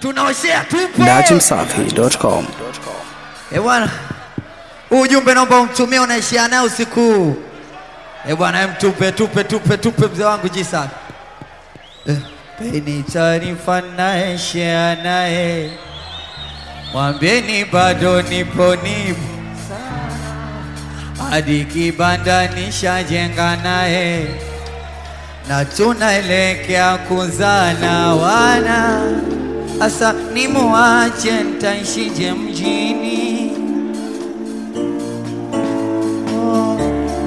tunaoshea tupo. dachimsafi.com Eh bwana, huu ujumbe naomba umtumie, unaishia naye usiku huu. Eh bwana, em, tupe tupe tupe tupe mzee wangu jisa. Eh, peni taarifa naishia naye, mwambieni bado nipo nipo hadi kibanda nishajenga naye na tunaelekea kuzana wana asa nimuache ntaishije mjini oh.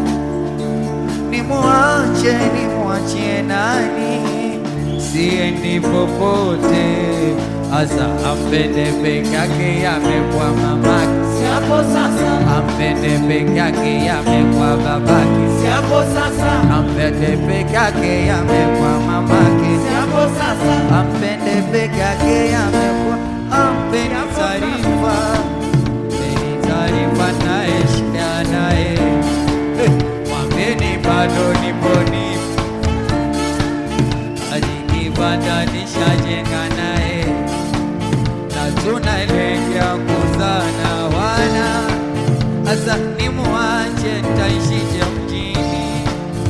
nimuache nimuachie nani siendi popote asa ampende peke yake yamekwa mamake siapo sasa ampende peke yake yamekwa babake siapo sasa ampende peke yake yamekwa mamake siapo sasa ampende peke yake yamekwa ampeni taarifa mpeni taarifa naye shida naye Eh, mwambeni bado nipo nipo hadi kibanda nishajenga naye na tunaelekea kuzana wana asa nimuache ntaishije mjini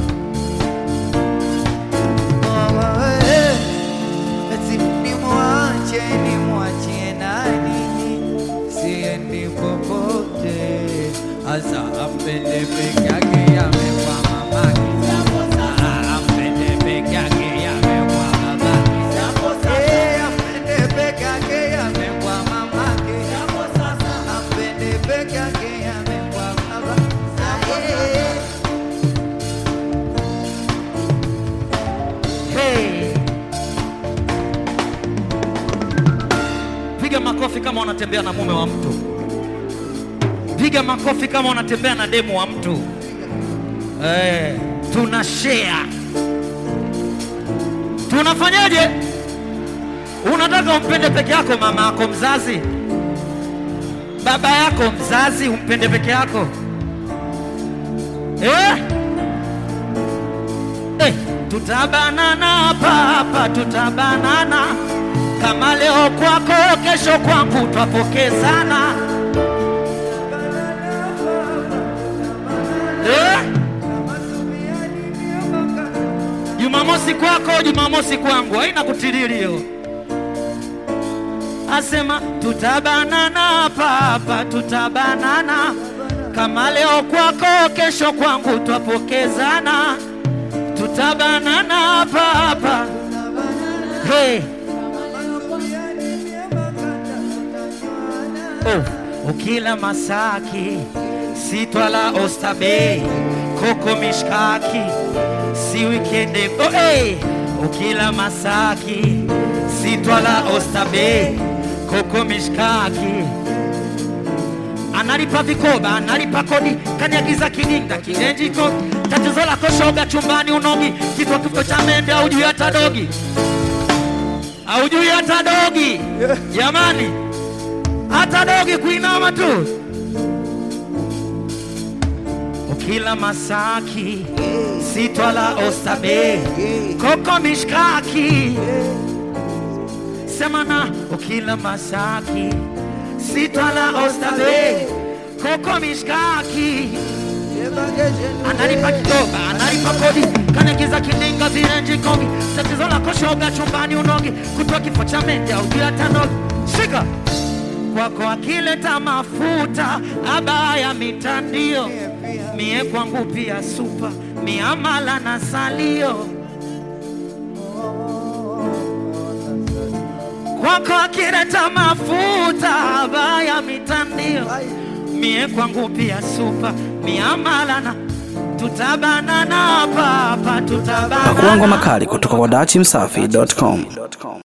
Mama, eh, eti nimuache nimwachie nani siendi popote asa ampende peke yake yamekwa mamake Ah, ampende peke yake yamekwa babake Eh, ampende peke yake yamekwa mamake ampende peke yake yamekwa babake Hey. Piga makofi kama unatembea na mume wa mtu. Piga makofi kama unatembea na demu wa mtu. Eh, tuna share. Tunafanyaje? Unataka umpende peke yako mama yako mzazi? Baba yako mzazi umpende peke yako? Eh? Eh, tutabanana hapa hapa, tutabanana kama leo kwako, kesho kwangu, twapokezana eh? Jumamosi kwako, Jumamosi kwangu, haina kutirilio. Asema tutabanana hapa hapa, tutabanana kama leo kwako, kesho kwangu, twapokezana tutabanana hapa hapa. Hey. Oh, ukila Masaki sitwala Oysterbay koko mishkaki si wikende oh, hey. ukila Masaki sitwala Oysterbay koko mishkaki analipa vikoba, analipa kodi, kanyagiza kidinda kilenjiko. Tatizo lako shoga, chumbani unogi, kifo kifo cha mende, aujui hata dogi, aujui hata dogi. Jamani, hata dogi kuinama tu. Ukila Masaki sitwala Oysterbay koko mishkaki semana ukila Masaki sitwala Oysterbay koko mishkaki analipa kidoba analipa kodi kanagiza kininga virenji kongi tatizo la koshoga chumbani unogi kutoa kifo cha mende au juu ya tanogi shika kwako akileta mafuta abaya mitandio mie kwangu pia supa miamala na salio kwako akileta mafuta abaya mitandio mie kwangu pia supa miamala na tutabanana hapa hapa tutabanana pakuangwa makali kutoka kwa dachimsafi.com